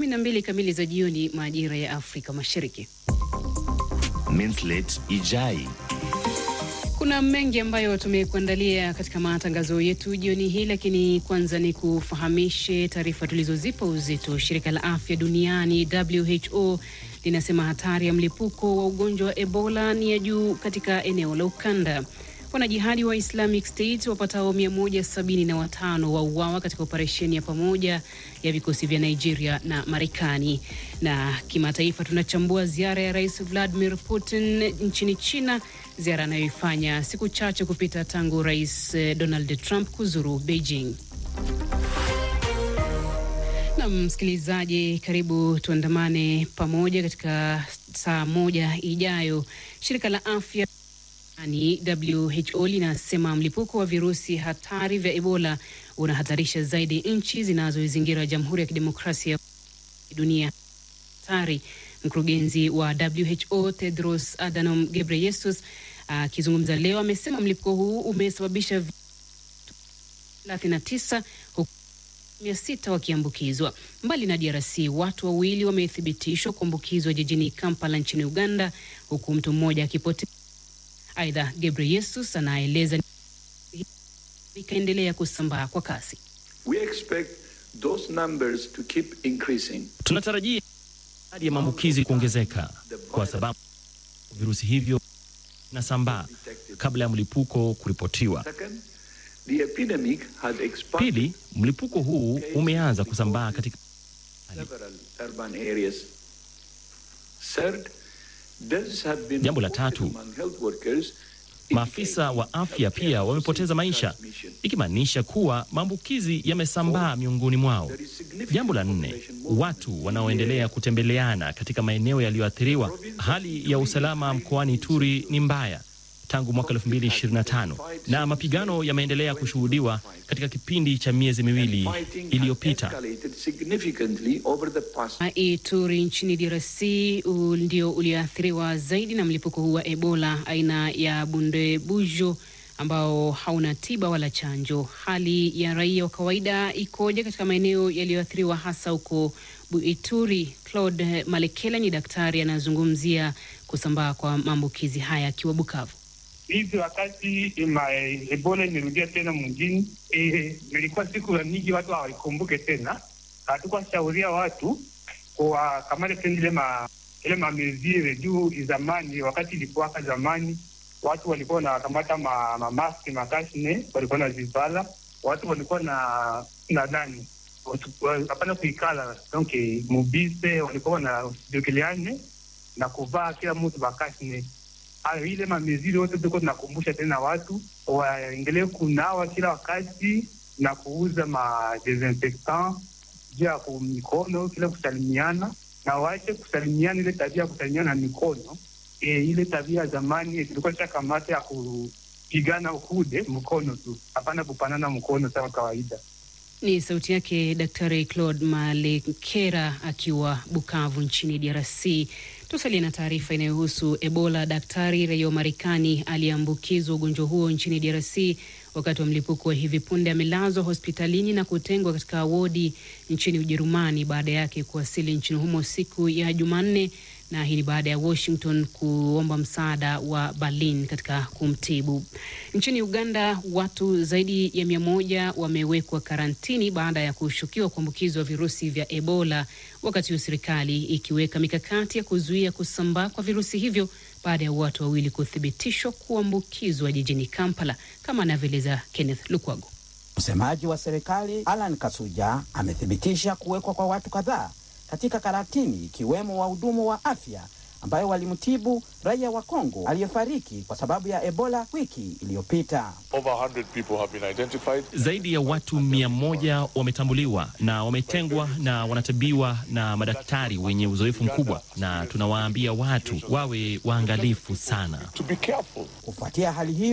12 kamili za jioni majira ya Afrika Mashariki. Minslet Ijai. Kuna mengi ambayo tumekuandalia katika matangazo yetu jioni hii, lakini kwanza ni kufahamishe taarifa tulizozipa uzito. Shirika la afya duniani WHO linasema hatari ya mlipuko wa ugonjwa wa Ebola ni ya juu katika eneo la ukanda. Wanajihadi wa Islamic State wapatao 175 wauawa katika operesheni ya pamoja ya vikosi vya Nigeria na Marekani. Na kimataifa, tunachambua ziara ya Rais Vladimir Putin nchini China, ziara anayoifanya siku chache kupita tangu Rais Donald Trump kuzuru Beijing. Na msikilizaji, karibu tuandamane pamoja katika saa moja ijayo. Shirika la afya WHO linasema mlipuko wa virusi hatari vya Ebola unahatarisha zaidi nchi zinazoizingira Jamhuri ya Kidemokrasia ya Dunia hatari. Mkurugenzi wa WHO Tedros Adhanom Ghebreyesus akizungumza uh, leo amesema mlipuko huu umesababisha 39 huku mia sita wakiambukizwa. Mbali na DRC, watu wawili wamethibitishwa kuambukizwa jijini Kampala nchini Uganda, huku mtu mmoja akipotea. Aidha, Gebreyesus anaeleza ikaendelea kusambaa kwa kasi. We expect those numbers to keep increasing. Tunatarajia idadi ya maambukizi kuongezeka kwa sababu virusi hivyo vinasambaa kabla ya mlipuko kuripotiwa. The epidemic had expanded Pili, mlipuko huu umeanza kusambaa katika several urban areas. Third, deaths have been Jambo la reported tatu, among health workers, maafisa wa afya pia wamepoteza maisha, ikimaanisha kuwa maambukizi yamesambaa miongoni mwao. Jambo la nne, watu wanaoendelea kutembeleana katika maeneo yaliyoathiriwa. Hali ya usalama mkoani Ituri ni mbaya tangu mwaka 2025 na mapigano yameendelea kushuhudiwa katika kipindi cha miezi miwili fighting has iliyopita. escalated significantly over the past Ituri nchini DRC u- ndio ulioathiriwa zaidi na mlipuko huu wa Ebola aina ya bundebujo ambao hauna tiba wala chanjo. Hali ya raia wa kawaida ikoje katika maeneo yaliyoathiriwa hasa huko Bu- Ituri? Claude Malekela ni daktari anazungumzia kusambaa kwa maambukizi haya akiwa Bukavu. hivi wakati ma Ebola imerudia tena mwingine, eh, ilikuwa siku ya mingi watu hawaikumbuke tena. Hatukuwa shauria watu kuwakamata tena ile ma ile mamezire juu zamani, wakati ilikuwaka zamani, watu walikuwa wanakamata ma, ma mask makashne walikuwa nazivala, watu walikuwa na na nani watu- wa- hapana kuikala donc mubise walikuwa wanajokeleane na kuvaa kila mtu bakashne hayo ile mameziri yote tuko tunakumbusha tena watu waendelee kunawa kila wakati na kuuza ma desinfectant juu ya ku- mikono kila kusalimiana, na waache kusalimiana ile tabia ya kusalimiana na mikono e, ile tabia ya zamani tulikuwa shakamata ya kupigana ukude mkono tu, hapana kupanana mkono sawa kawaida. Ni sauti yake Daktari Claude Malekera akiwa Bukavu nchini DRC. Tusalie na taarifa inayohusu Ebola. Daktari raia wa Marekani aliyeambukizwa ugonjwa huo nchini DRC wakati wa mlipuko wa hivi punde amelazwa hospitalini na kutengwa katika wodi nchini Ujerumani baada yake kuwasili nchini humo siku ya Jumanne, na hii ni baada ya Washington kuomba msaada wa Berlin katika kumtibu. Nchini Uganda, watu zaidi ya mia moja wamewekwa karantini baada ya kushukiwa kuambukizwa virusi vya Ebola, wakati huu serikali ikiweka mikakati ya kuzuia kusambaa kwa virusi hivyo baada ya watu wawili kuthibitishwa kuambukizwa jijini Kampala, kama anavyoeleza Kenneth Lukwago. Msemaji wa serikali Alan Kasuja amethibitisha kuwekwa kwa watu kadhaa katika karantini ikiwemo wahudumu wa afya ambayo walimtibu raia wa Kongo aliyefariki kwa sababu ya Ebola wiki iliyopita. Over 100 people have been identified. Zaidi ya watu mia moja wametambuliwa na wametengwa na wanatibiwa na madaktari wenye uzoefu mkubwa, na tunawaambia watu wawe waangalifu sana. To be careful. Kufuatia hali hiyo